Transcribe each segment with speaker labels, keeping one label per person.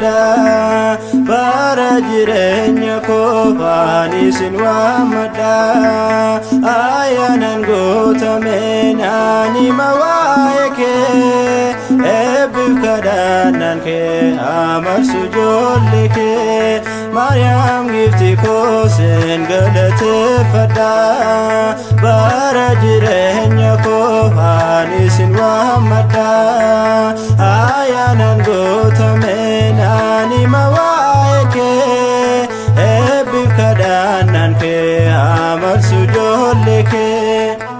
Speaker 1: waammadha bara jireenya koofaan isin waammadha ayyaanan guutame naanima waa'ee kee eebbiif kadhannaan kee amarsu ijoollee kee maariyaam gifti kooseen galateeffadha bara jireenya koofaan isin waammadha ayyaanan guutame naanima waa'ee kee eebbiif kadhannaan kee amarsu ijoollee kee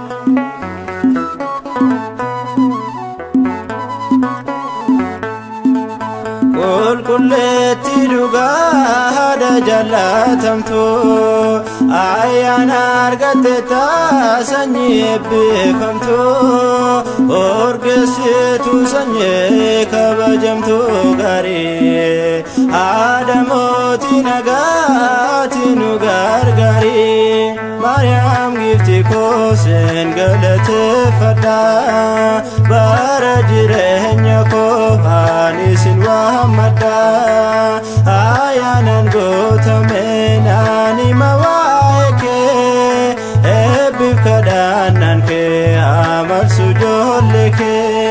Speaker 1: qulqulleetti dhugaa haadha jallatamtu ayyaana argatte taasanyii eebbifamtu orgeessitu sanyii kabajamtu gaarii haadha mootii nagaati nu gargaarii maariyaam gifti kooseen galateeffadha bara jireenya koofaan isin waammadha ayyaanan guutame naanima waa'ee kee eebbiif kadhannaan kee amarsu ijoollee kee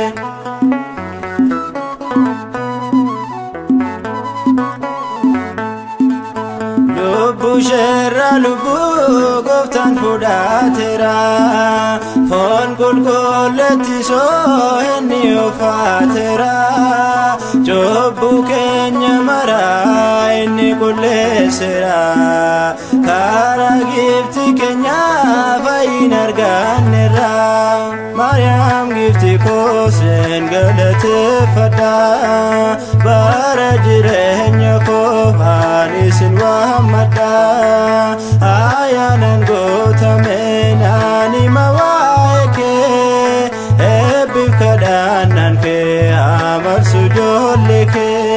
Speaker 1: lubbuu sheerra lubbuu gooftaan fudhateera foon qulqulleetti soo inni uffateera cubbuu keenya maraa inni qulleesseera karaa gifti keenya fayyin arganneerra maariyaam gifti kooseen galateeffadha bara jireenya koofaan isin waammadha ayyaanan guutame naanima waa'ee kee eebbiif kadhannaan kee amarsu ijoollee kee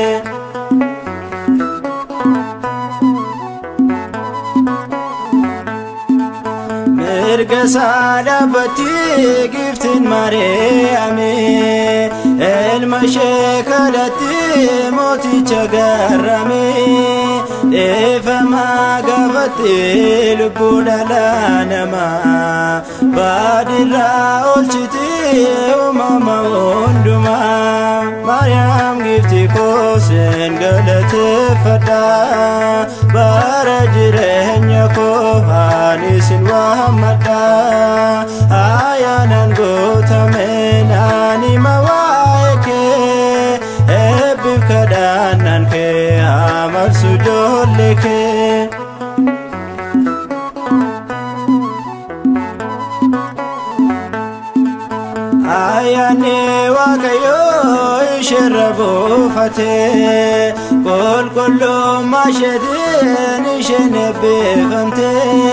Speaker 1: mirga isaa dhaabbatti giftiin maariyaame ilma ishee kadhatti mooticha garrame dhiifamaa gaafatti lubbuu dhala namaa baadiyyaa oolchiti uumama hundumaa maariyaam gifti kooseen galateeffadha bara jireenya koofaan isin waammadha ayyaanan guutame naanima waa'ee kee eebbiif kadhannaan kee amarsu ijoollee kee ayyaanni waaqayyoo isheerra buufate qulqullummaa isheetiin isheen eebbifamte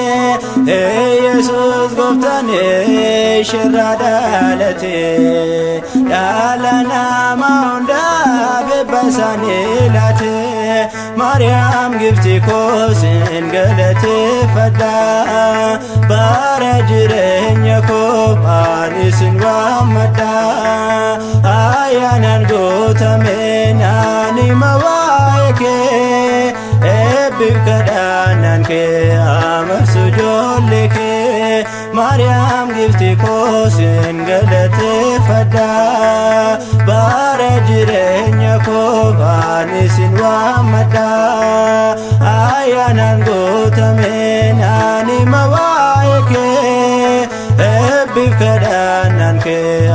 Speaker 1: yesus gooftaan isheerra dhalate dhala namaa hundaaf eebba isaanii laate maariyaam gifti kooseen galateeffadha bara jireenya koofaan isin waammadha ayyaanan guutame naanima waa'ee kee eebbiif kadhannaan kee amarsu ijoollee kee maariyaam gifti kooseen galateeffadha bara jireenya koofaan isin waammadha ayyaanan guutame naanima waa'ee kee eebbiif kadhannaan kee